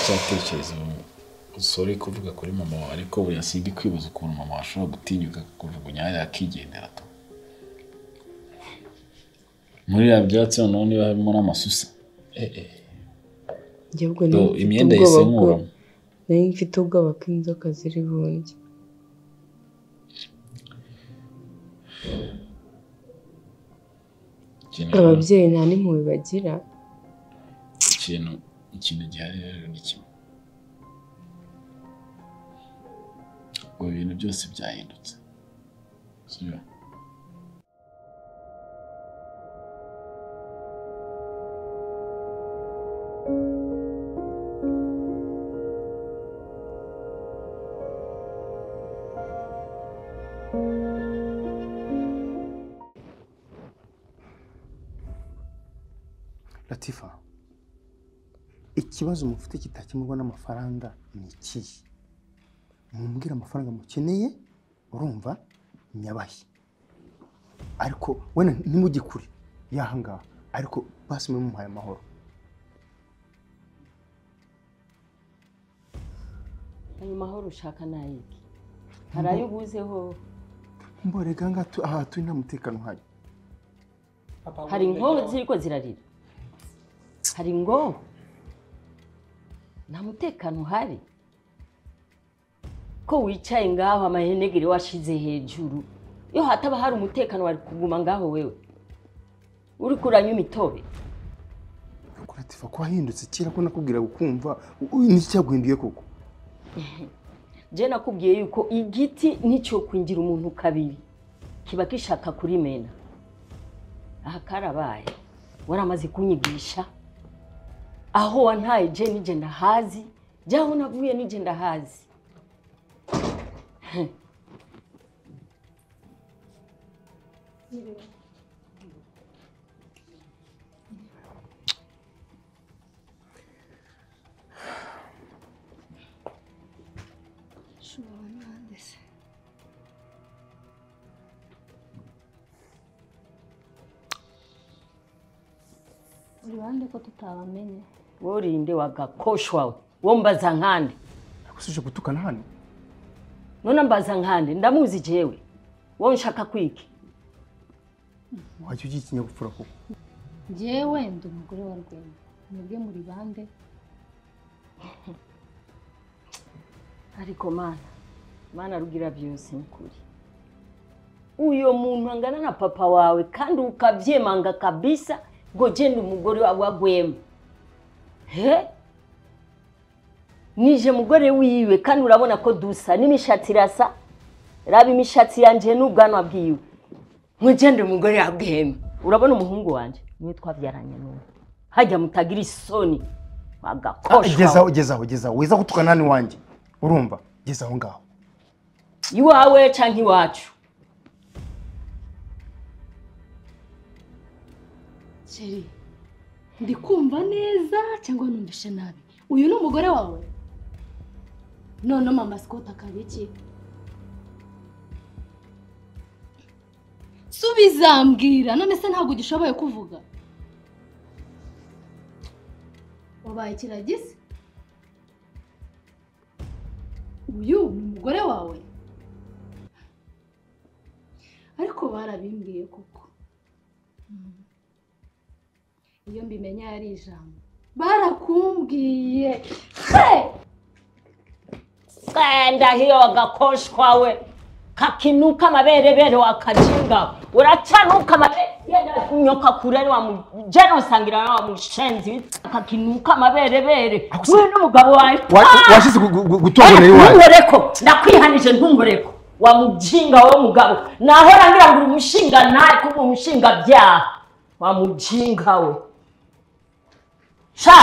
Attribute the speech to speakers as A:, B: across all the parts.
A: cyatekereza umusore kuvuga kuri mama wawe ariko we yasiga kwibaza ukuntu mama ashobora gutinyuka kujugunya yakigendera to muri ya byatsi noneho niba harimo n'amasusa
B: njye ubwo
A: Do,
B: nari mfite
A: imyenda yahise
B: ubwoba bwo
A: inkuramo
B: nari mfite ubwoba ko inzoka ziri bundye
A: Ikintu-
B: ababyeyi nta n'impuhwe bagira
A: ikintu ikintu gihari rero ni kimwe ubu bintu byose byahindutse sibyo
C: latifa ikibazo mufite kitakemurwa n'amafaranga ni ikihe mumbwire amafaranga mukeneye urumva nyabahe ariko wenda ntimugikure yahangaha ariko basi mube mumuhaye amahoro
D: ayo mahoro ushaka ni ayiki hari ayo ubuzeho
C: mborega ngaha tu- aha turi nta mutekano uhari
D: hari inkoho ziriko zirarira hari ingoho nta mutekano uhari ko wicaye ngaho amahenegere washize hejuru iyo hataba hari umutekano wari kuguma ngaho wewe uri kuranywa imitobe
C: ariko latifa ko wahindutse kera ko nakubwira gukumva n'icyaguhinduye koko
D: je nakubwiye yuko igiti nicyo kwingira umuntu kabiri kiba gishaka kurimena aha karabaye waramaze kunyigisha aho wantaye je nije ndahazi jyaho navuye nije ndahazi
E: uruhande ko tutabamenye
D: worinde wagakosha wawe wo mbaza nkande
C: ariko si uje gutukana hano
D: none mbaza nkande ndamuzi jewe wo nshaka kwiki
C: wajya ugira ikinyabupfura koko
E: njyewe ndi umugore wa rwema mwebwe muri bande
D: ariko mana mana rugira byose ni kuri uyo muntu angana na papa wawe kandi ukabyemanga kabisa ngo genda umugore wawe wagwema he nije mugore wiwe kandi urabona ko dusa n'imishatsi irasa raba imishatsi yanjye n'ubwanwa bwiwe nkugende umugore wagwema urabona umuhungu wanjye niwe twabyaranye n'uwe hajya mutagira isoni wagakoshwa
C: gezaho gezaho gezaho wiza gutukana hano iwanjye urumva gezaho ngaho
D: iwawe canke iwacu
E: keri ndi kumva neza cyangwa numvishe nabi uyu ni umugore wawe none mama sikoti akaba iki subiza mbwira none se ntabwo ugishoboye kuvuga wabaye ikiragisi uyu ni umugore wawe ariko barabimbwiye koko iyo mbimenye ari ijambo barakumbwiye
D: genda hiyo agakoshwa we kakinuka amaberebere wakajinga uracanuka amabere yenda kunyoka kure wa mujene usangira na wa mushenzi kakinuka amaberebere we n'umugabo wawe
C: Wa- washize gu- gu- gu- gutongana iwanjye
D: ntumureko ndakwihanije ntumureko wa mujinga wa mugabo nahora ngira ngo uri umushinga nawe kuba umushinga byaha wa mujinga we sha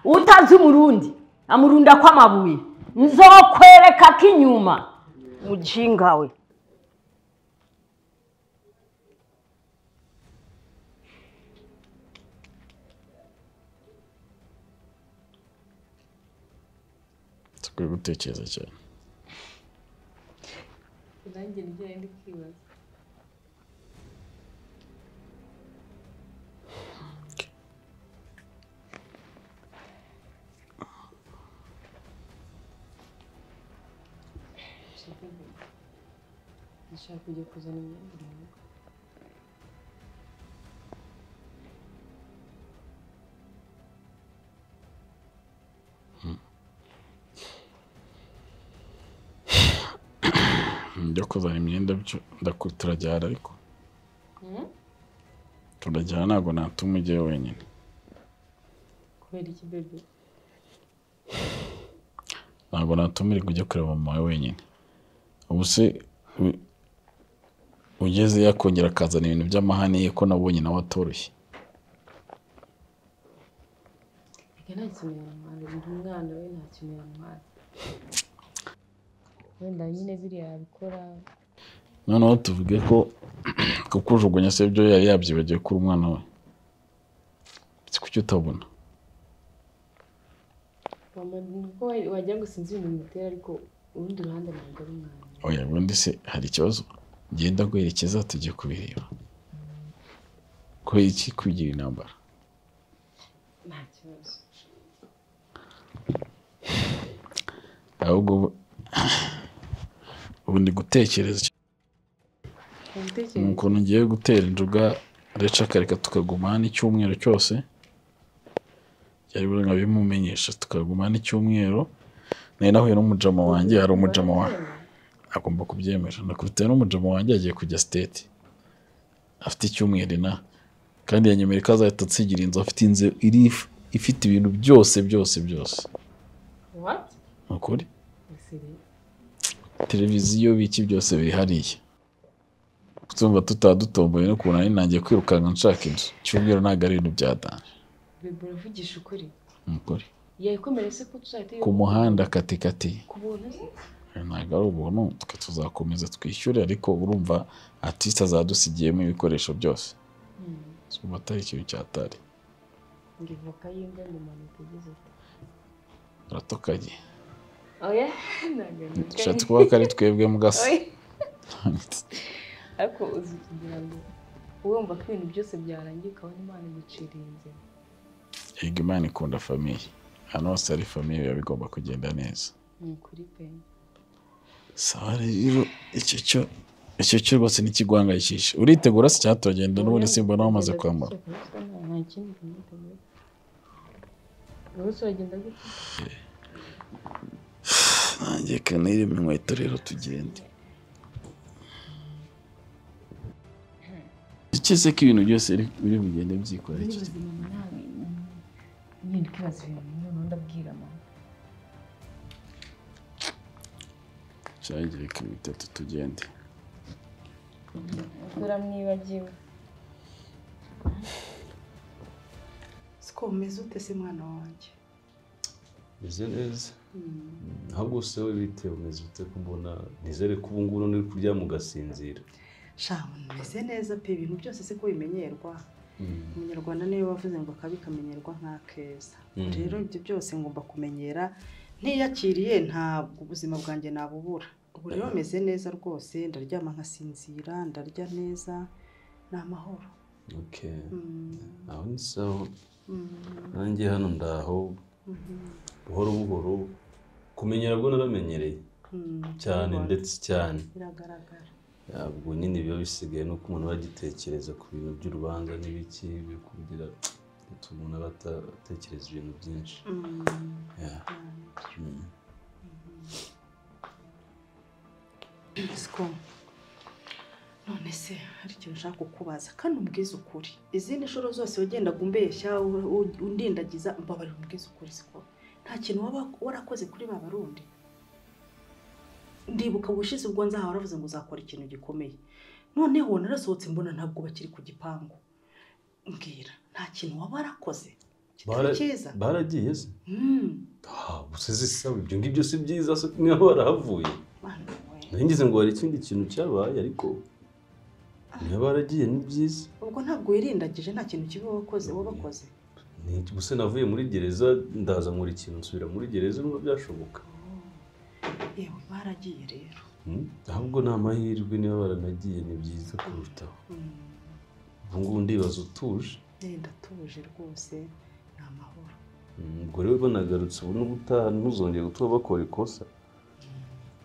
D: utazi umurundi amurunda kw'amabuye nzokwereka ko inyuma mujinga we
A: tukwiye gutekereza cyane
B: nanjye nijyaye ndi kwibaza
F: nashakaga ndashaka kujya kuzana imyenda mu rugo
G: njya kuzana imyenda byo ndaku- turajyana ariko turajyana ntabwo natuma ujyayo wenyine
F: kubera iki bebe
G: ntabwo natuma uri kujya kureba mama wawe wenyine ubu se u- ugeze yakongera akazana ibintu by'amahane ye ko nabonye nawe atoroshye
F: reka nta kintu yantwara ndi umwana we nta kintu yantwara wenda nyine biriya yabikora
G: noneho tuvuge ko kukujugunya se byo yari yabyibagiwe kuri umwana we si kuki utabona
F: mama nubwo wa- wagira ngo sinzi ibintu bimutera ariko urundi ruhande ntabwo ari umwana
G: oya ubundi se hari ikibazo genda guherekeza tujye kubireba kubera iki kwigira intambara
F: nta kibazo
G: ahubwo ubu- ubu ndi gutekereza icyo- ni
F: ubitekereza
G: ukuntu ngiye gutera injuga reca akareka tukaguma hano icyumweiro cyose byari buri nkabimumenyesha tukaguma hano icyumweiro nari nahuye n'umujama wanjye hari umujama wa agomba kubyemera nakubitaye n'umujama wanjye agiye kujya siteti afite icyumweru ina kandi yanyemera ko azahita atsigira inzu afite inzu iri ifite ibintu byose byose byose
F: what
G: ni ukuri
F: Misiri.
G: televiziyo biki byose biri hariya tumva tutaba dutomboye n'ukuntu nari nangiye kwirukanka nshaka inzu cyumweru ntabwo ari ibintu byadanje
F: bebe uravugisha ukuri
G: ni ukuri
F: yayikomere se ko tuzahita
G: ku muhanda katikati
F: ku buntu se
G: ntabwo ari ubuntu twe tuzakomeza twishyure ariko urumva artiste azadusigiyemo ibikoresho byose sumva atari ikintu cyatari
F: ngo ivoka y'imva mu mpanuka igeze ute
G: aratokaye
F: oya ntabwo ari
G: dushatse kuvuga ko ari twebwe mugasa
F: oya ariko uzi kugira ngo wumva ko ibintu byose byarangiye ukabona imana igiciriye inzira
G: yego imana ikunda famiye ahantu hose hari famiye biba bigomba kugenda neza
F: ni ukuri pe
G: sawa rero icyo cyo icyo cyo rwose n'ikiguhangayikisha uritegura se cyaturagenda n'ubundi simbona wamaze kwambara
F: nta kindi kimuteye rwose uragenda gute
G: nanjye kanire mu inkweto rero tugende iki se ko ibintu byose biri- biri bugende byikorera iki
F: nibaza ibintu nawe niba ukibaza ibintu noneho ndabwira mama
G: cyagiye reka bitatu tugende
F: dore mwibagiwe
H: siko umeze ute se mwana wanjye
I: meze neza ahubwo se wowe bitewe umeze ute ko mbona nizere ko ubu ngubu none uri kuryama ugasinzira
J: shabu umeze neza pe ibintu byose se ko bimenyerwa umunyarwanda niwe wavuze ngo akabi kamenyerwa nk'akeza
I: Mm.
J: rero ibyo byose ngomba kumenyera ntiyakiriye ntabwo ubuzima bwanjye nabubura ubu rero meze neza rwose ndaryama nkasinzira ndarya neza ni amahoro
I: oke
J: Mm,
I: aho ni sawa
J: mm,
I: nanjye hano ndaho buhoro buhoro kumenyera bwo naramenyereye
J: mm,
I: cyane
J: ubibona,
I: ndetse cyane
J: biragaragara
I: ntabwo nyine biba bisigaye nuko umuntu aba agitekereza ku bintu by'urubanza n'ibiki biri kugira bituma umuntu aba atatekereza ibintu byinshi
J: Mm,
I: Yeah. Mm.
J: siko none se hari ikintu ushaka kukubaza kandi umbwize ukuri izindi nshuro zose wagendaga umbeshya u- u- undindagiza mbabarira umbwize ukuri siko nta kintu waba warakoze kuri ba barundi ndibuka ubushize ubwo nzaha waravuze ngo uzakora ikintu gikomeye noneho narasohotse mbona ntabwo bakiri ku gipangu mbwira nta kintu waba warakoze kitari
I: Bara-
J: cyiza
I: baragiye se
J: Mm,
I: Ah, gusa zisaba ibyo ngibyo si byiza se niba barahavuye
J: Mana we.
I: ngize ngo hari ikindi kintu cyabaye ariko niba baragiye ni byiza
J: ubwo ntabwo wirindagije nta kintu kibi wakoze wabakoze
I: Ni- gusa navuye muri gereza ndaza nkora ikintu nsubira muri gereza niba byashoboka
J: yewe baragiye rero
I: Hmm? ahubwo ni amahirwe niba baranagiye ni byiza kurutaho
J: Mm,
I: ubu ngubu ndibaza utuje
J: eh, ndatuje rwose ni amahoro
I: Hmm, ubwo rero banagarutse ubu n'ubutaha ntuzongere gutuma bakora ikosa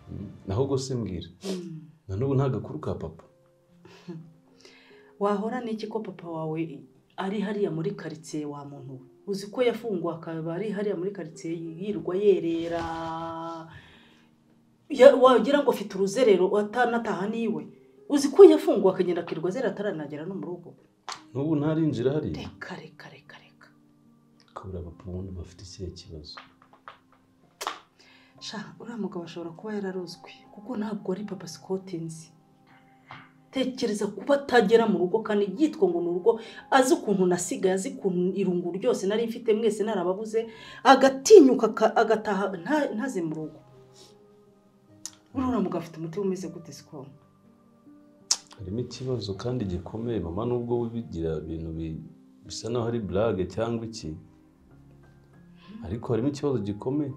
I: Hmm? naho ubwo se mbwira na n'ubu nta gakuru ka papa
J: wahora n'iki ko papa wawe ari hariya muri karitsiye wa muntu we uzi ko yafungwa akaba ari hariya muri karitsiye yirwa yerera Ya- wagira ngo afite uruzerero atanataha niwe uzi ko yafungwa akagenda akirirwa azera ataranagera no mu rugo
I: n'ubu ntarinjira hariya
J: reka reka reka reka
I: kubura papa ubundi bafite ikihe kibazo
J: sha uriya mugabo ashobora kuba yararozwe kuko ntabwo ari papa sikoti nzi tekereza kuba atagera mu rugo kandi yitwa ngo ni urugo azi ukuntu nasigaye azi ukuntu irungu ryose nari mfite mwese narababuze agatinyuka aka- agataha nta- ntaze mu rugo uriya mugabo afite umutima umeze gute sikoro
I: harimo ikibazo kandi gikomeye mama nubwo wibigira ibintu bi- bisa naho ari burage cyangwa iki ariko harimo ikibazo gikomeye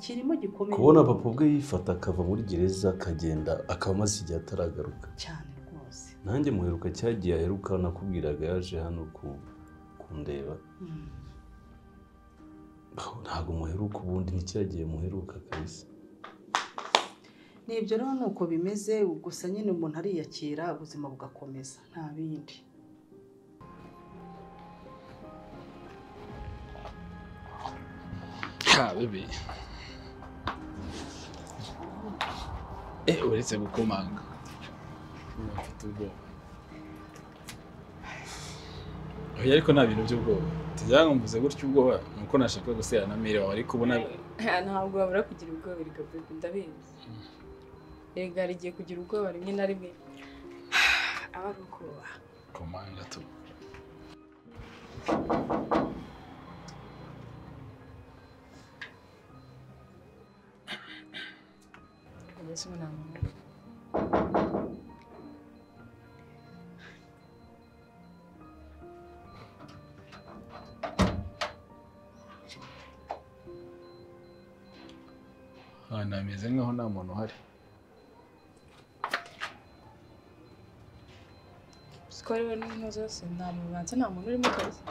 J: kirimo gikomeye
I: kubona papa ubwe yifata akava muri gereza akagenda akaba amaze igihe ataragaruka
J: cyane rwose
I: nanjye muheruka cyagiye aheruka nakubwiraga yaje hano ku kundeba
J: Mm.
I: Aho ntabwo muheruka ubundi ntikiragiye muheruka kabisa
J: ni ibyo rero ni uko bimeze gusa nyine umuntu ariyakira ubuzima bugakomeza nta bindi
A: ha bebe eh uretse gukomanga Ubu mfite ubwoba oya ariko nta bintu by'ubwoba tujyankumvuze gutya ubwoba ni uko nashaka gusera na mire wawe ariko ubona
F: ntabwo wabura kugira ubwoba erega bebe ndabizi erega hari igihe kugira ubwoba rimwe na rimwe aba ari ukubaha
A: komanga tu
F: kugeza ubu nta muntu
A: ahantu hameze nk'aho nta muntu uhari
F: siko rero n'inka zose nta muntu banza nta muntu urimo kazi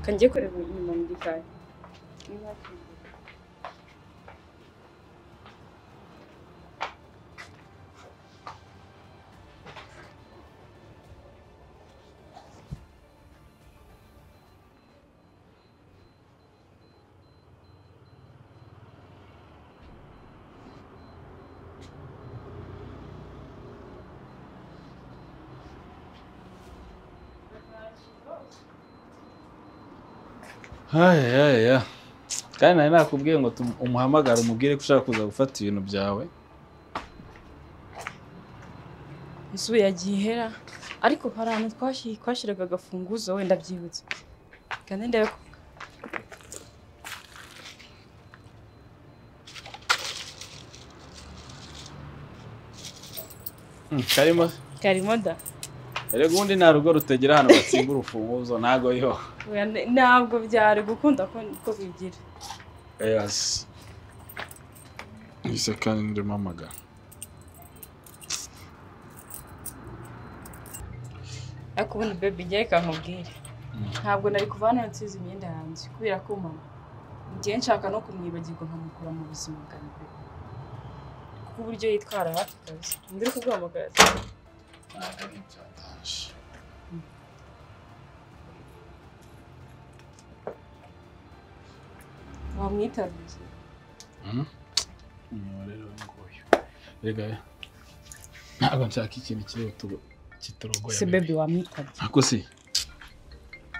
F: kangiye kureba inyuma mu gikari
A: hayaya kandi nari nakubwiye ngo tu- umuhamagare umubwire ko ushaka kuza gufata ibintu byawe
F: ese ubu yagiye ihera ariko hari ahantu twashyi- twashyiraga agafunguzo wenda byibutse kandi ndebe ko
A: Mm, karimo
F: karimo da
A: erega ubundi nta rugo rutagira ahantu batsimba urufunguzo ntago yo
F: Oya, ne- ntabwo byari gukunda ko ko bigira
A: Yes. Isa kandi ndimo amagana.
F: ariko ubundi bebe igiye kankubwire
A: Mm.
F: ntabwo nari kuva hano nsize imyenda yanjye kubera ko mama ngiye nshaka no kumwibagirwa nkamukura mu buzima bwanjye kuko uburyo yitwara hafi kazi mbere kuguhamagara wamwitaruye
A: Mhm. Inyuma rero nguyu. Erega ntabwo nshaka ikintu kirihuta kitarogoye.
F: se bebe wamwitabye
A: Ako si.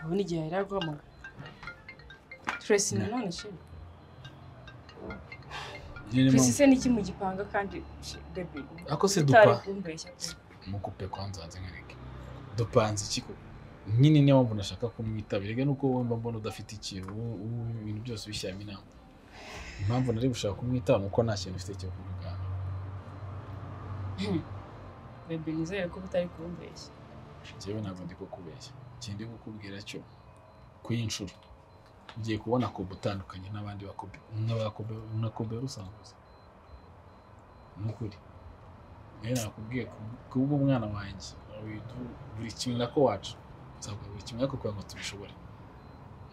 F: abona igihe yari aguhamagara Tracy
A: Mm.
F: nanone shema
A: Nyirimo.
F: Tracy se niki mu gipanga kandi she- bebe
A: Ako si
F: utari
A: dupa.
F: kumbeshya pe.
A: Mukupe kwanza nze ngereke. Dupanze iki ko? Nyine niyo mpamvu nashaka kumwitaba. Erega nuko wowe mba mbona udafite ikintu ubu- ubu ibintu byose ubishyiramo inama. Impamvu nari gushaka kumwitaba nuko nta kintu ufite cyo kuvuga.
F: bebe nizere ko utari kumbeshya
A: njyewe ntabwo ndi kukubeshya ikindi kukubwira cyo kuyinshuro ugiye kubona kobe utandukanye n'abandi bakobe n'abakobe na kobe yari usanzwe uzi ni ukuri rero nakubwiye kubwo umwana wanjye widu- buri kimwe nako wacu nzabwo buri kimwe ariko kugira ngo tubishobore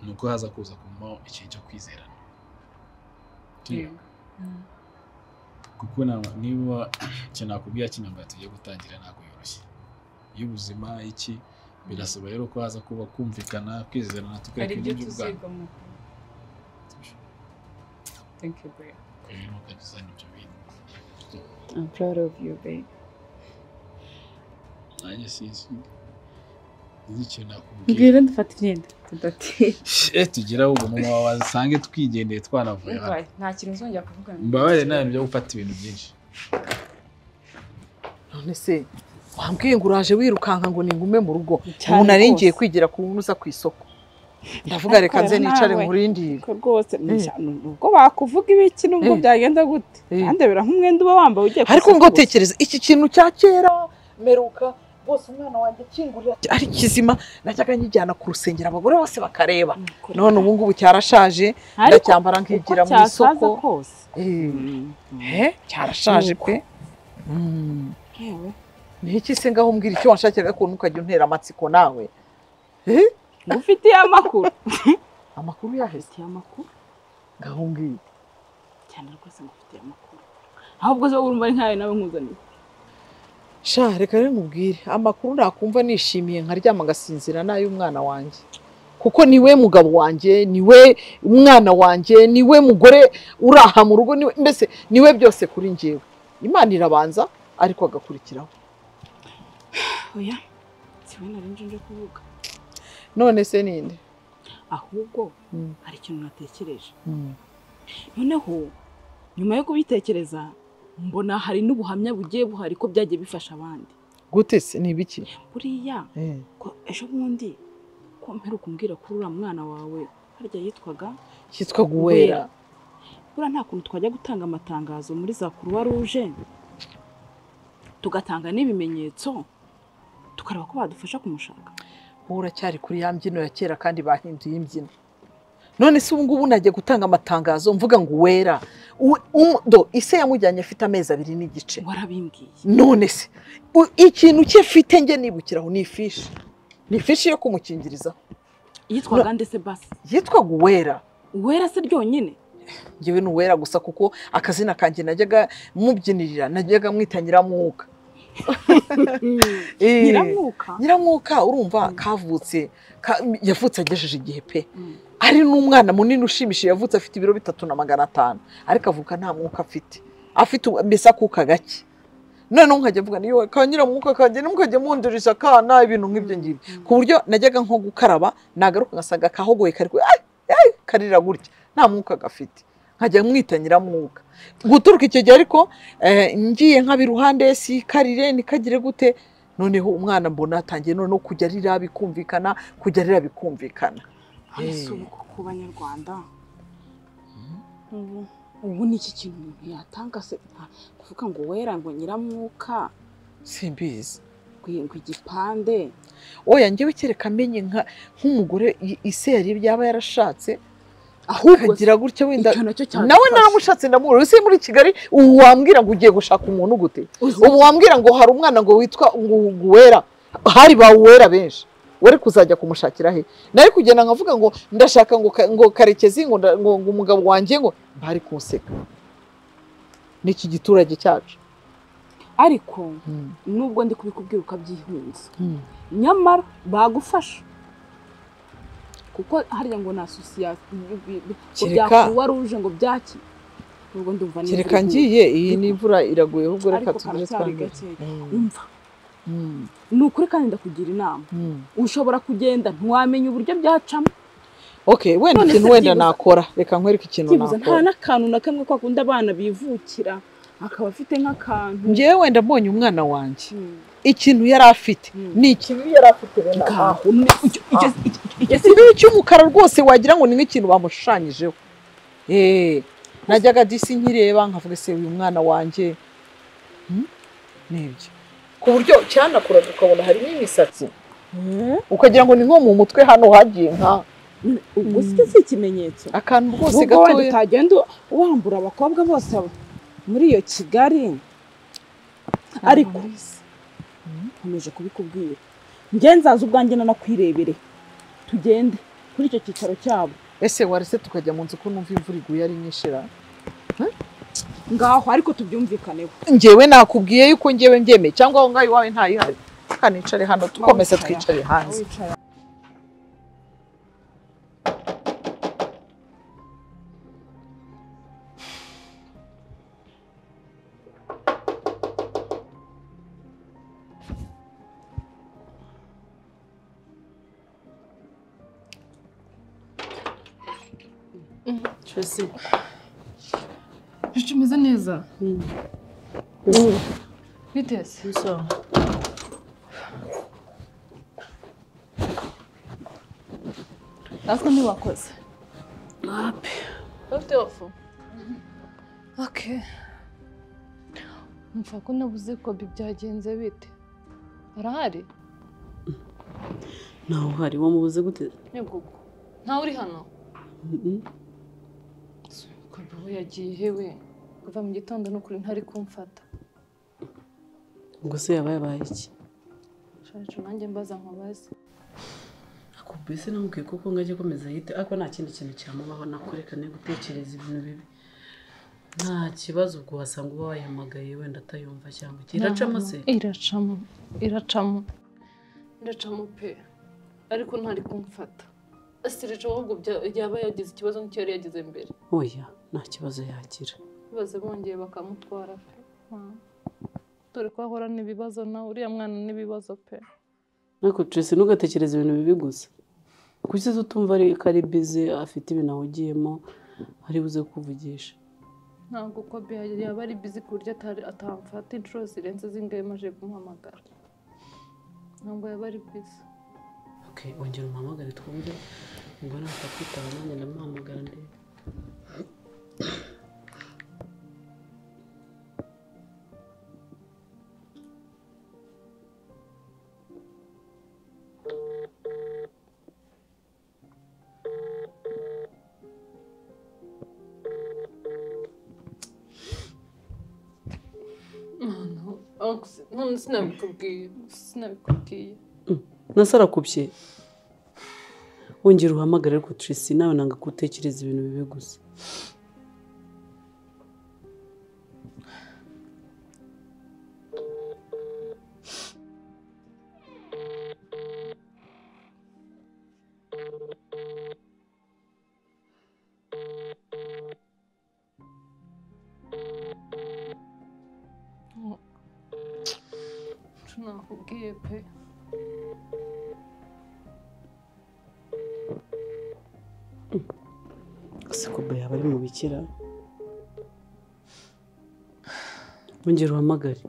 A: ni uko haza kuza kumaho ikintu cyo kwizerana
F: Mm.
G: kuko na- niba icyo nakubwira kinambaye tugiye gutangira ntabwo yoroshye y'ubuzima iki birasaba rero ko haza kuba kumvikana kwizerana
F: hari
G: tukareka
F: ibyo
G: ibintu by'ubwana
F: tuzigamo thank you babe
G: rero ukagezanya ibyo bintu
F: i'm proud of you babe
G: nanjye sinzi sinzi ikintu nakubwira
F: mbwira dufata imyenda tudatiye
G: Eh, tugire ahubwo mama wawe asange twigendeye twanavuye hano
F: nta kintu uzongera kuvugana
G: mbabarire nta bintu byo gufata ibintu byinshi
K: none se wambwiye ngo uraje wirukanka ngo ningume mu rugo
L: Cyane
K: ubu nari ngiye
L: rwose.
K: kwigira ku ntuza ku isoko ndavuga reka nze
L: rero
K: nicare
L: nawe.
K: nkurindire
L: Ko rwose
K: Eh.
L: ubwo bakuvuga ibiki nubwo
K: Eh.
L: byagenda gute
K: Eh.
L: ndebera nk'umwenda uba wambaye ugiye ku
K: ariko
L: isoko
K: ngo
L: gusa.
K: tekereza iki kintu cya kera meruka bose umwana wanjye akingurira ari kizima najyaga njyijyana ku rusengero abagore bose bakareba none ubu ngubu cyarashaje
L: Ariko
K: ndacyambara
L: uko
K: nkigira mu
L: cyasaza
K: isoko
L: kose
K: Eh, eh, cyarashaje pe Mm.
L: yewe
K: ni iki se ngaho umbwira icyo wanshakiraga ukuntu ukajya untera amatsiko nawe Eh,
L: ngo ufitiye amakuru
K: amakuru yaheze
L: ufitiye amakuru
K: ngaho ngiyo
L: cyane rwose ngo ufitiye amakuru ahubwo zo urumva ari nkayo nawe nkuzaniye
K: sha reka rero nkubwire amakuru nakumva nishimiye nkaryama agasinzira n'ay'umwana wanjye kuko ni we mugabo wanjye ni we umwana wanjye ni we mugore uraha mu rugo ni we- mbese ni we byose kuri njyewe imana irabanza ariko agakurikiraho
L: oya siwe nari nje nje kuvuga
K: none se ninde
L: ahubwo
K: Mm.
L: hari ikintu natekereje
K: Mm.
L: noneho nyuma yo kubitekereza mbona hari n'ubuhamya bugiye buhari ko byagiye bifasha abandi
K: gute se ni ibiki
L: buriya
K: Eh,
L: ko ejo bundi ko mperuka umbwira kuri uriya mwana wawe harya yitwaga
K: cyitwa guwera
L: buriya nta kuntu twajya gutanga amatangazo muri za kuruwa ruje tugatanga n'ibimenyetso tukareba ko badufasha kumushaka
K: wowe uracyari kuri ya mbyino ya kera kandi bahinduye imbyino none se ubu ngubu najya gutanga amatangazo mvuga ngo uwera U- um- do ise yamujyanye afite amezi abiri n'igice
L: warabimbwiye
K: none se u- ikintu cye mfite njye nibukiraho ni ifishi ni ifishi yo kumukingiriza
L: yitwaga ndetse basi
K: yitwaga uwera
L: uwera se ryonyine
K: ngewe ni uwera gusa kuko akazina kanjye najyaga mubyinirira najyaga mwita nyiramwuka Eh,
L: nyiramwuka
K: nyiramwuka urumva kavutse ka- yavutse agejeje igihe pe
L: Mm.
K: ari n'umwana munini ushimishije yavutse afite ibiro bitatu na magana atanu ariko avuka nta mwuka afite afite ubu- mbese akuka gake noneho nkajya mvuga niyo ka nyiramwuka kanjye ntimukajya munduriza akana ibintu nk'ibyo ngibyo ku buryo najyaga nko gukaraba nagaruka ngasanga kahogoye kari ku- ay, ay, karira gutya nta mwuka gafite nkajya mwita nyiramwuka guturuka icyo gihe ariko eh, ngiye nkaba iruhande si karire ntikagire gute noneho umwana mbona atangiye noneho kujya arira bikumvikana kujya arira bikumvikana
L: Hano si
K: Eh.
L: ubu ku banyarwanda ubu ubu ni iki kintu umuntu yatanga se nta- kuvuga ngo uwera ngo nyiramwuka
K: simbizi
L: ngo ngo igipande
K: oya njyewe kereka amenye nka nk'umugore i- ise yari yaba yarashatse
L: ahubwo se
K: akagira gutya wenda
L: icyo nacyo cyadufasha
K: nawe naramushatse ndamubura ese muri kigali ubu wambwira ngo ugiye gushaka umuntu gute
L: Uzi-
K: ubu wambwira ngo hari umwana ngo witwa ngo uwera hari bawuwera benshi wari kuzajya kumushakira he nari kugenda nkavuga ngo ndashaka ngo ka- ngo karekezi ngo nda- ngo ngo umugabo wanjye ngo bari kunseka n'iki giturage cyacu
L: ariko nubwo ndi kubikubwira ukabyihunza
K: Mm.
L: nyamara bagufasha kuko harya ngo ni asosiyasiyo
K: Kereka-
L: ruje ngo byaki nubwo ndumva ni
K: kereka
L: imvugo.
K: ngiye iyi n'imvura iraguye ahubwo reka
L: ariko
K: tugire
L: karacyari
K: twambere
L: gake
K: Mm.
L: umva
K: Mm.
L: ni ukuri kandi ndakugira inama
K: Mm.
L: ushobora kugenda ntiwamenya uburyo byacamo
K: ok wenda
L: None se
K: ikintu wenda
L: byibuze-
K: nakora reka nkwereke ikintu
L: byibuze nta
K: nakora
L: n'akantu na kamwe kwa kundi abana bivukira akaba afite nk'akantu
K: ngewe wenda mbonye umwana wanjye
L: Mm.
K: ikintu yari afite
L: Mm.
K: ni ikibi yari afite wenda
L: Ngaho, ni- icyo- icyo- icyo- icyo-
K: ikibi cy'umukara rwose wagira ngo ni nk'ikintu bamushushanyijeho Eh, najyaga disi nkireba nkavuga se uyu mwana wanjye Hmm? nibyo ku buryo cyanakuraga ukabona harimo imisatsi ukagira ngo ni nko mu mutwe hano hagiye nka
L: ubwo si si ikimenyetso
K: akantu rwose
L: nubwo wenda
K: gatoya
L: utagenda wambura abakobwa bose muri iyo kigali ariko nkomeje kubikubwira njye nzaza ubwanjye nanakwirebere tugende kuri icyo cyicaro cyabo
K: ese warese tukajya mu nzu ko numva imvura iguye ari nyinshi ra
L: ngaho ariko tubyumvikaneho
K: njyewe nakubwiye yuko njyewe mbyemeye cyangwa aho ngaho iwawe ntayihari reka nicare hano tukomeze twicare hanze
L: wicaye
H: Nshuti umeze neza biteze ariko ntiwakoze ufite ofu oke mva ko nabuze kobi byagenze bite arahari
M: ntawe uhari wamubuze gute
H: yego ntawe uri hano kobi we yagiye hewe kuva mu gitondo n'ukuri ntari kumfata
M: ngo se yaba yabaye iki
H: shacu nanjye mbaza nkubaze
M: akubise namubwiye kuko ngo ajye akomeza yite ariko nta kindi kintu cyamubaho nakurekane gutekereza ibintu bibi nta kibazo ubwo wasanga uba wayihamagaye wenda atayumva cyangwa iki iracamo se
H: iracamo iracamo iracamo pe ariko ntari kumfata asireje ahubwo bya- yaba yagize ikibazo n'icyo yari yagize mbere
M: oya nta kibazo yagira
H: baze bongeye bakamutwara pe Hmm. dore ko ahora n'ibibazo nawe uriya mwana n'ibibazo pe
M: ariko Tracy ntugatekereze ibintu bibi gusa kuki se utumva ari ko ari bize afite ibintu ahugiyemo ari buze kuvugisha
H: ntabwo ko pe yaba ari bizi ku buryo atari atamfata inshuro zirenze zingahe maje kumuhamagara ntabwo yaba ari bizi
M: okay ongera umuhamagare twumve ngo natakwitaba nanjye ndamuhamagara ndebe
H: ariko si- none sinabikubwiye sinabikubwiye
M: nasarakubye wongera uhamagare ariko Tracy nawe nanga gutekereza ibintu bibi gusa
H: nsho nakubwiye pe
M: gusa kuba yaba ari mu bikira wongera uhamagare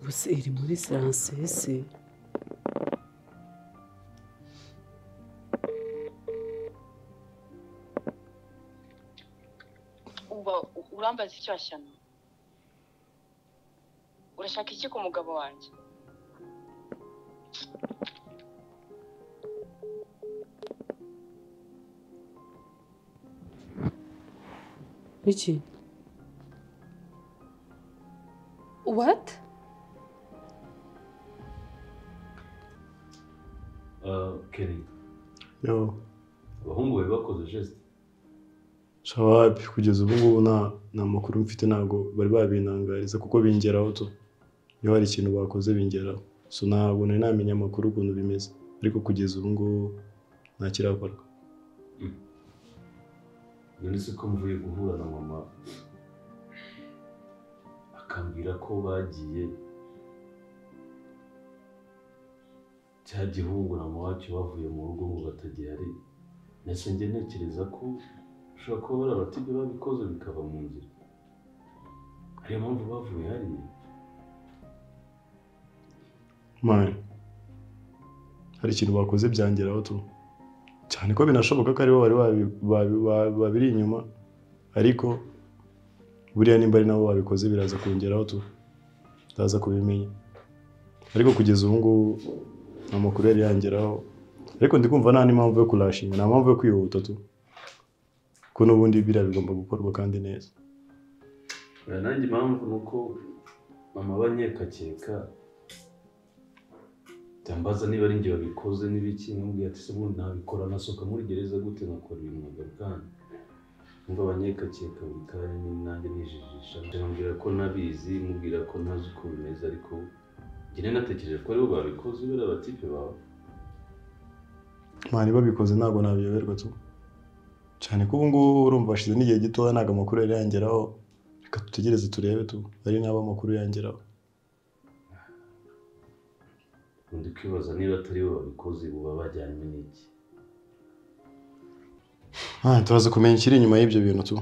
M: gusa iri muri saransesi
B: uba urambaza icyo washyano urashaka iki ku mugabo wanjye
M: biki
H: what
I: keri
N: yo
I: abahungu bari bakoze jesite
N: shawapi kugeza ubu ngubu nta nta makuru mfite ntabwo bari babintangariza kuko bingeraho tu iyo hari ikintu bakoze bingeraho so ntabwo nari namenya amakuru ukuntu bimeze ariko kugeza ubu ngubu nta kirakorwa
I: none se ko mvuye guhura na mama akambwira ko bagiye cya gihugu na mawacyo bavuye mu rugo ngo batagihari nese njye ntekereza ko ushobora kuba bari abatijya babikoze bikaba mu nzira ariyo mpamvu bavuye hariya
N: mari hari ikintu bakoze byangeraho tu cyane ko binashoboka ko aribo bari babi- babi- ba- babiri inyuma ariko buriya nimba ari nabo babikoze biraza kongeraho tu utaza kubimenya ariko kugeza ubu ngubu nta makuru yari yangeraho ariko ndi kumva nta n'impamvu yo kurashinga nta mpamvu yo kwihuta tu ko n'ubundi biriya bigomba gukorwa kandi neza
I: Oya, nanjye impamvu ni uko mama aba anyekakeka byambaza niba ari njye wabikoze n'ibiki nkambwira ati se ubundi nabikora nasohoka muri gereza gute nkakora ibintu magana kandi ngo abanyekakeka buri kanya ni nanjye nijijisha mbwira ko nabizi mubwira ko ntazi uko bimeze ariko njye natekereje ko aribo babikoze buriya abatipe bawe
N: mwana babikoze ntabwo nabiyoberwa tu cyane ko ubu ngubu urumva hashize n'igihe gitoya ntabwo amakuru yari yangeraho reka dutegereze turebe tu ari naba amakuru yangeraho
I: undi kwibaza niba atari bo babikoze buba bajyanywe n'iki
N: Ah, turaza kumenya ikiri inyuma y'ibyo bintu tu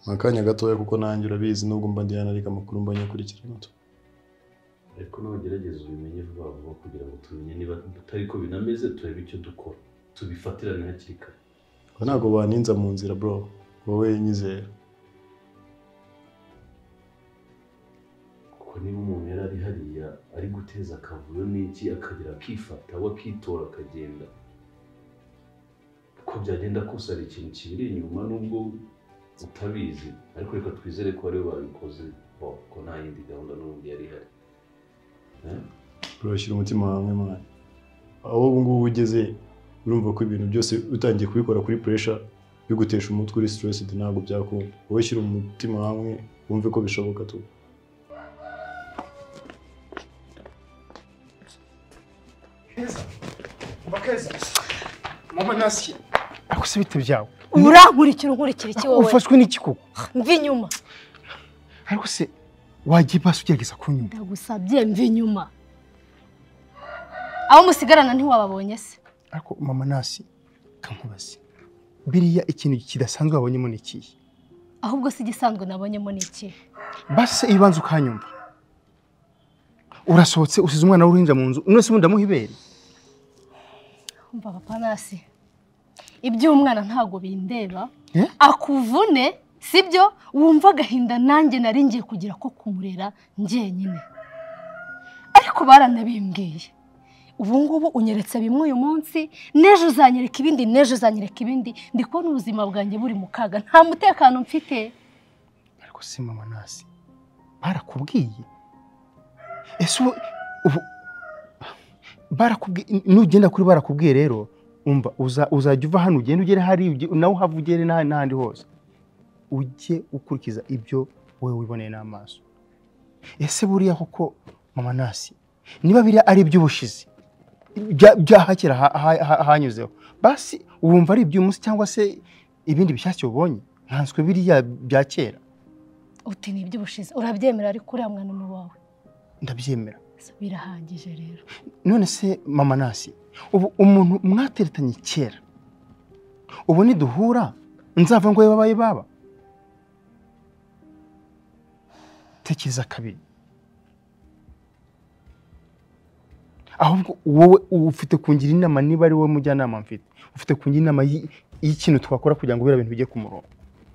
N: ni akanya gatoya kuko nanjye urabizi nubwo mba ndihana ariko amakuru mba nyakurikirana tu
I: ariko n'abagerageza ubimenye vuba vuba kugira ngo tumenye niba atari ko binameze turebe icyo dukora tubifatirane hakiri kare
N: Ngo ntabwo baninza mu nzira bro wowe nyizera
I: kuko niba umuntu yari ari hariya ari guteza akavuyo n'iki akagera akifata we akitora akagenda uko byagenda kose hari ikintu kibiri inyuma nubwo utabizi ariko reka twizere ko aribo babikoze bo ko nta yindi gahunda n'ubundi yari ihari Eh?
N: bro shyira umutima hamwe mwana aho ubu ngubu ugeze urumva ko ibintu byose utangiye kubikora kuri pressure bigutesha umutwe uri stressed ntabwo byakunda wowe shyira umutima hamwe wumve ko bishoboka tu
C: Bakeza. Mama nasi. Akuse bite byawe.
E: urankurikira unkurikira iki wowe
C: Ufashwe n'iki koko?
E: mva inyuma
C: Ariko se wajya ipasi ugerageza kunyuma.
E: ndagusabye mva inyuma abo musigarana ntiwababonye se
C: Ariko mama nasi kankubaze. Biriya ikintu kidasanzwe wabonyemo ni ikihe?
E: ahubwo si igisanzwe nabonyemo ni iki
C: Basi ibanza ukanyumva. Urasohotse usize umwana w'uruhinja mu nzu, none se ubundi ndamuha ibere?
E: umva papa nasi iby'umwana ntabwo bindeba
C: Eh?
E: akuvune sibyo wumva agahinda nanjye nari ngiye kugira ko kumurera njyenyine ariko baranabimbwiye ubu ngubu unyeretse bimwe uyu munsi n'ejo uzanyereka ibindi n'ejo uzanyereka ibindi ndi kubona ubuzima bwanjye buri mu kaga nta mutekano mfite
C: Ariko se mama nasi. Barakubwiye. Ese ubu ubu barakubwiye nugenda kuri barakubwiye rero umva uza- uzajya uva hano ugende ugere hari ujye- nawe uhava ugere n'ah- n'ahandi hose ujye ukurikiza ibyo wowe wiboneye n'amaso ese buriya koko mama nasi niba biriya ari iby'ubushizi bya- byahakera ha- ha- ha- hanyuzeho basi wumva ari iby'umunsi cyangwa se ibindi bishyashya ubonye nkanswe biriya bya kera
E: uti ni iby'ubushize urabyemera ariko uriya mwana ni uwawe
C: ndabyemera
E: birahagije rero
C: none se mama nasi ubu umuntu mwateretanye kera ubu niduhura nzava ngo babaye baba tekereza kabiri ahubwo wowe ufite kungira inama niba ari wowe mujyanama mfite ufite kungira inama y- y'ikintu twakora kugira ngo biriya bintu bijye ku murongo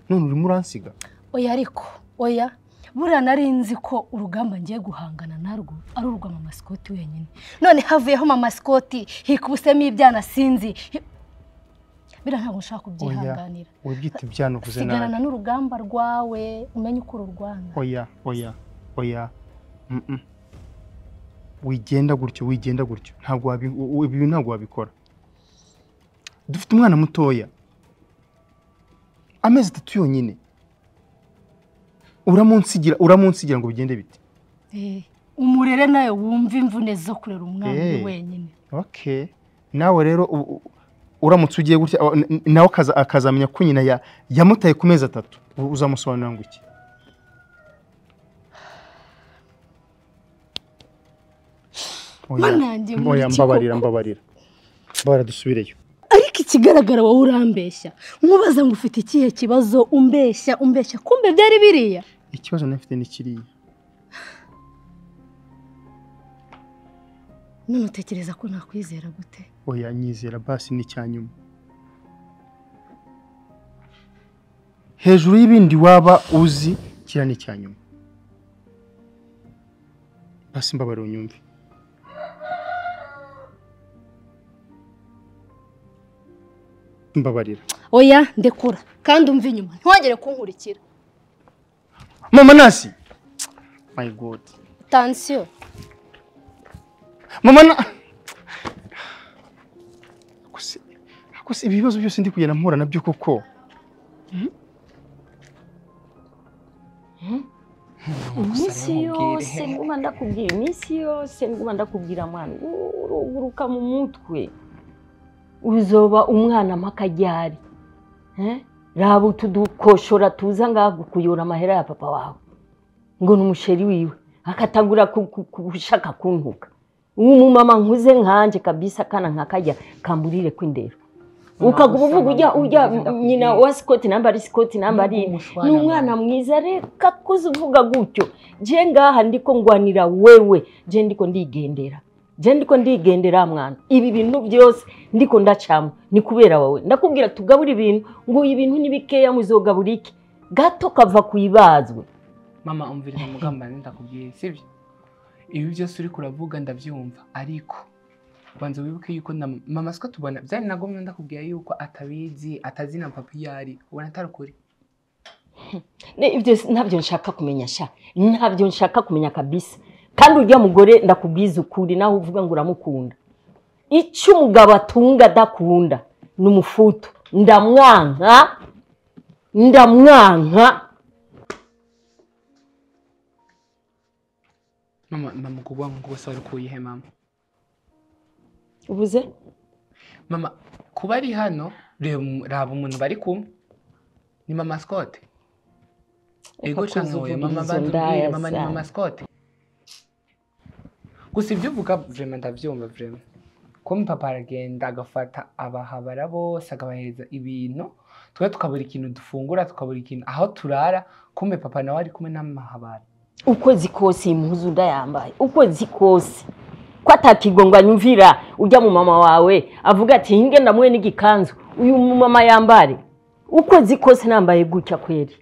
C: none urimo uransiga
E: oya ariko oya buriya nari nzi ko urugamba ngiye guhangana narwo ari urwa mama sikoti wenyine none havuyeho mama sikoti hikubusemo ibyana sinzi hi- biriya ntabwo nshaka
C: oya
E: kubyihanganira
C: wibyita ibyana uvuze nabi
E: sigarana n'urugamba rwawe umenye uko ururwana
C: oya oya oya Mm-mm. wigenda gutyo wigenda gutyo ntabwo wabi- u- u- ibi ntabwo wabikora dufite umwana mutoya amezi atatu yonyine uramunsigira uramunsigira ngo bigende bite
E: Eh, umurere nawe wumva imvune zo kurera umwana uri
C: Eh.
E: wenyine
C: okay nawe rero u- u- uramutse ugiye gutya awa- n- n- nawe akaza- akazamenya ko nyina ya- yamutaye ku mezi atatu u- uzamusobanurira ngo iki Oya,
E: Mana yanjye, muri
C: oya
E: iki
C: mbabarira mbabarira mbabarira dusubireyo
E: ariko ikigaragara wowe urambeshya nkubaza ngo ufite ikihe kibazo umbeshya umbeshya kumbe byari biriya
C: ikibazo nari mfite ni kiriya
E: none utekereza ko nakwizera gute
C: oya nyizera basi ni icya nyuma hejuru y'ibindi waba uzi kiriya ni icya nyuma basi mbabarira unyumve mbabarira
E: oya ndekura kandi umva inyuma ntiwongere kunkurikira
C: mama nasi my god
E: tansiyo
C: mama na Ako se- ako se ibibazo byose ndi kugenda mpura nabyo koko Mhm.
D: iminsi yose
O: mubwire.
D: nguma ndakubwira iminsi yose nguma ndakubwira mwana uruguruka mu mutwe uzoba umwana mpakajyari Eh? raba utu dukoshora tuza ngaha gukuyura amahera ya papa wawe ngo ni umusheri wiwe akatagura ku- ku- ku- gushaka kuntuka umumama nkuze nkanjye kabisa akana nka kajya kamburire kw'indero ukaguma uvuga ujya ujya nyina wa sikoti nambara isikoti nambara iyi ni umwana mwiza reka kuze uvuga gutyo je ngaha ndiko ngwanira wewe je ndiko ndigendera je ndiko ndigendera mwana ibi bintu byose ndiko ndacamo ni kubera wowe ndakubwira tugabura ibintu ngo ibintu ni bikeya muzogabura iki gato kava ku ibazwe
O: mama umviriza mugamba ndakubwiye sibyo ibi byose uri kuravuga ndabyumva ariko banza wibuke yuko na mama siko tubona byari na gomwe ndakubwira yuko atabizi atazi na papa iyo ari ubona atari ukuri
D: Ne, ibyo si- ntabyo nshaka kumenya sha ntabyo nshaka kumenya kabisa kandi ujya mugore ndakubwiza ukuri nawe uvuga ngo uramukunda icyo umugabo atunga adakunda ni umufutu ndamwanka ndamwanka
O: mama mama ubwo bwangu bwose wari ukuye he mama
D: ubuze
O: mama kuba ari hano reba umu- raba umuntu bari kumwe ni mama sikote
D: Reka
O: ego cyangwa oya mama
D: kuzivugiriza
O: banza umbwire, mama ni
D: ndaya
O: mama
D: sana.
O: sikote gusa ibyo uvuga vrema ndabyumva vrema kuba papa aragenda agafata abahabara bose akabahereza ibintu twe tukabura ikintu dufungura tukabura ikintu aho turara kumbe papa nawe ari kumwe n'amahabara
D: ukwezi kose iyi mpuzu ndayambaye ukwezi kose ko atakigongwa nyumvira ujya mu mama wawe avuga ati hinge ndamuhe n'igikanzu uyu mumama yambare ukwezi kose nambaye gutya kweri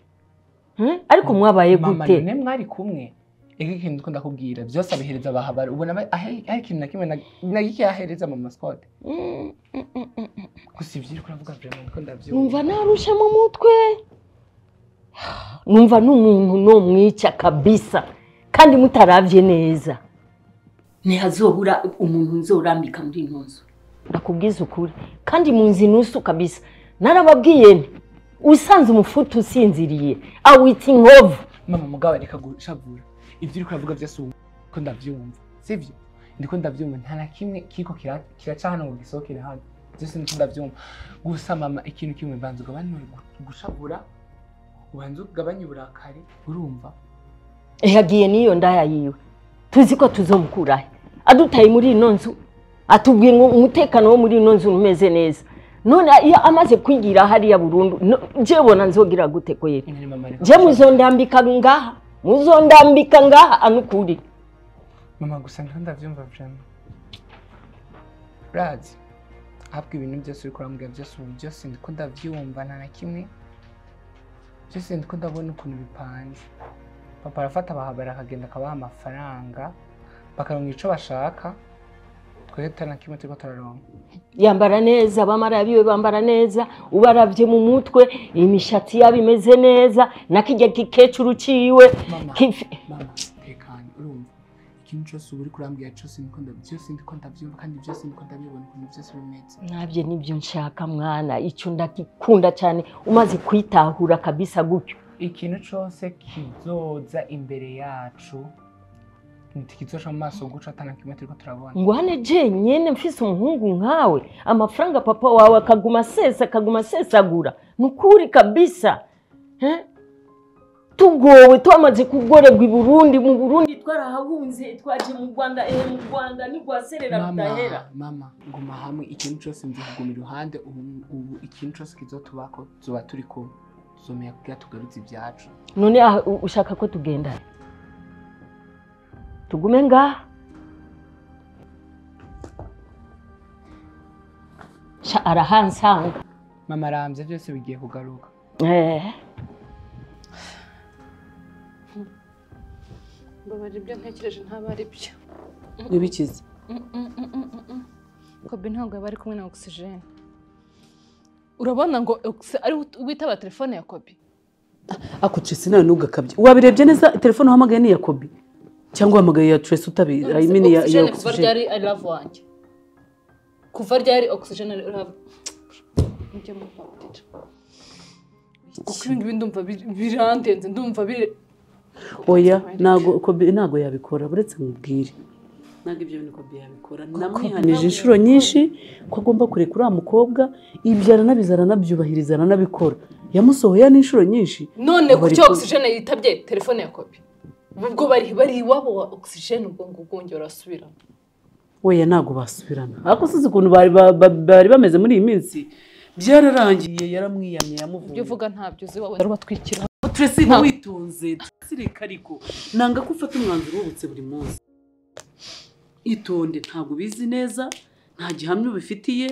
D: Hmm? ariko mwabaye
O: mama
D: gute
O: none mwari kumwe ego ikintu twenda kubwira byose abihereza abahabara ubona ba- ahe- hari ikintu na kimwe na- na gike yahereza mama sikote gusa ibyo uri kuravuga vrema niko ndabyumva
D: numva narusha mu mutwe numva n'umuntu nomwica kabisa kandi mutaravye neza ntihazobura umuntu nzorambika muri ino nzu ndakubwiza ukuri kandi munzi nusu kabisa narababwiye nti usanze umufutu usinziriye awita inkovu
O: mama mugabo reka gushavura ibyo uri kuravuga byose ubu ko ndabyumva sibyo ndiko ndabyumva nta na kimwe kiko kira- kiraca hano ngo gisohokere hano byose ndiko ndabyumva gusa mama ikintu kimwe banza ugabanure gu- gushavura ubanza ugabanye uburakari urumva
D: yagiye n'iyo ndaya yiwe tuzi ko tuzomukurahe adutaye muri ino nzu atubwiye ngo umutekano wo muri ino nzu umeze neza none iyo amaze kwigira hariya burundu no- jewe bona nzogira gute kweri je muzondambika ngaha muzondambika ngaha anukuri
O: mama gusa ndiko ndabyumva vrema urazi ahabwa ibintu byose uri kurambwira byose ubu byose ndiko ndabyumva nta na kimwe byose ndiko ndabona ukuntu bipanze papa arafata abahabara akagenda akabaha amafaranga bakaronka ico bashaka twebwe tutari na kimwe turiko turaronka
D: yambara neza abamara biwe bambara neza ubaravye mu mutwe imishatsi yabo imeze neza nakijya gikecuru ciwe kifi-
O: mama tekanye urumva ikintu cyose uba uri kurambwira cyose ndiko ndabyumva byose ndiko ndabyumva kandi byose ndiko ndabibona ukuntu byose bimeze
D: nabyo nibyo nshaka mwana icyo ndagikunda cyane umaze kwitahura kabisa gutyo
O: ikintu cyose kizoza imbere yacu ntikizoca mu maso guca atana kimwe turiko turabona
D: ngwane jenyine mfise umuhungu nkawe amafaranga papa wawe akaguma asesa akaguma asesagura ni ukuri kabisa Eh? tugowe twamaze kugorerwa i burundi mu burundi twarahahunze twaje mu rwanda ehe mu rwanda ntirwaserera rudahera
O: mama mama guma hamwe ikintu cyose nzi kuguma iruhande ubu ubu ikintu cyose kizotubako tuzoba turi kumwe tuzomenya kugira tugarutse ibyacu
D: none aha u- ushaka ko tugendana tugume ngaha Sha, arahansanga
O: mama arambye byose bigiye kugaruka
D: Eh,
H: mbabarira ibyo ntekereje ntabwo ari byo
M: ntibikize
H: kobe ntabwo yaba ari kumwe na ogisijeni urabona ngo ogisijeni ari witaba telefone ya kobe
M: ako Tracy nawe ntugakabye wabirebye neza telefone uhamagaye ni iya kobi cyangwa uhamagaye ya Tracy utabizi I mean ya ya
H: ogisijeni kuva
M: oxygen
H: ryari ari love wanjye kuva ryari ogisijeni ari love njye mu kuko ibi ngibi ndumva bir- birandenze ndumva bire
M: oya ntago kobi ntago yabikora uretse mubwire ntabwo ibyo bintu kobi yabikora namwihanije inshuro nyinshi ko agomba kureka uriya mukobwa ibyo aranabizi aranabyubahiriza aranabikora yamusohoye n'inshuro nyinshi
H: none
M: Aba
H: ku
M: ari
H: cyo
M: ku-
H: ogisijene yitabye telefone ya kopi ubwo bari bari iwabo wa ogisijene ubwo ngubwo wongera urasubirana
M: weya ntabwo basubirana ariko usize ukuntu bari ba- ba- bari bameze muri iyi minsi byararangiye yaramwiyamye yamuvunye
H: ibyo uvuga ntabyo uzi wowe ubatwikira
M: Tracy
H: Nta-
M: witonze Tracy reka ariko nanga ko ufata umwanzuro ubutse buri munsi itonde ntabwo ubizi neza nta gihamya ubifitiye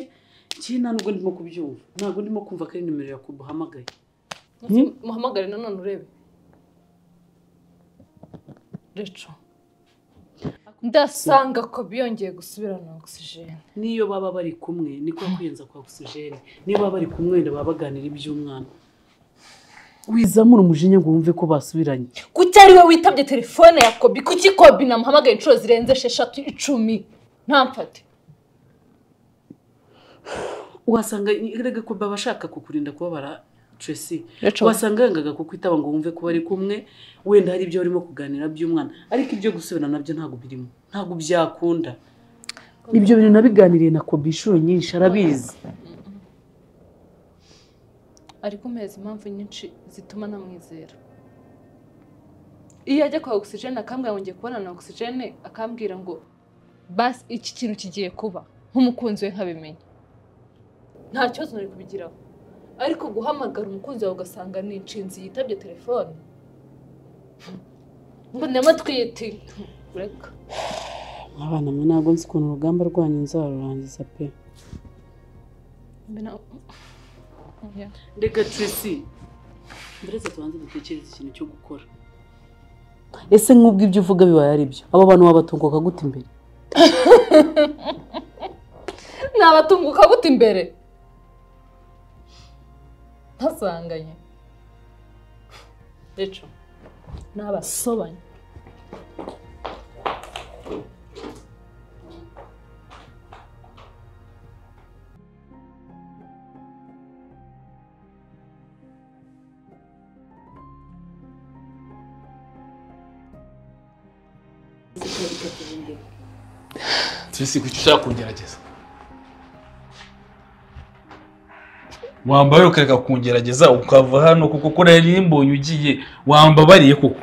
M: njye nta nubwo ndimo kubyumva ntabwo ndimo kumva ko ari nimero yakubahamagaye
H: muhamagare nanone urebe reco ndasanga kopi yongeye gusubirana na ogisijene
M: niyo baba bari kumwe niko kwiyenza kwa ogisijeni niyo baba bari kumwe wenda baba baganira iby'umwana wizamura umujinya ngo wumve ko basubiranye
H: kuki ari we witabye telefone ya kobi kuki kobi namuhamagaye inshuro zirenze esheshatu icumi ntamfate
M: wasanga erega ko baba bashaka kukurinda kubabara Tracy
H: Rachel.
M: wasanga yangaga kukwitaba ngo wumve ko bari kumwe wenda hari ibyo barimo kuganira by'umwana ariko ibyo gusubirana nabyo ntabwo birimo ntabwo byakunda ibyo bintu nabiganiriye na kobi inshuro nyinshi arabizi
H: ari kumeza impamvu nyinshi zituma namwizera iyo ajya kwa ogisijene akambwira ngo ngiye kubonana na ogisijene akambwira ngo basi iki kintu kigiye kuba nk'umukunzi we nkabimenye nta kibazo nari kubigiraho ariko guhamagara umukunzi wawe ugasanga ni inshinzi yitabye telefone mbonemo twiyiti reka
M: abana mwe ntabwo nzi ukuntu urugamba rwanyu nzarurangiza pe
H: mbona Yeah.
M: reka Tracy mbese tubanze dutekereze ikintu cyo gukora ese nk'ubwo ibyo uvuga bibaye ari byo abo bantu wabatunguka gute imbere
H: nabatunguka gute imbere ntasanganye reco nabasobanye
D: Tracy kuki ushaka kungerageza
A: wambaye ukareka kungerageza ukava hano kuko kuriya rimbonye ugiye wambabariye koko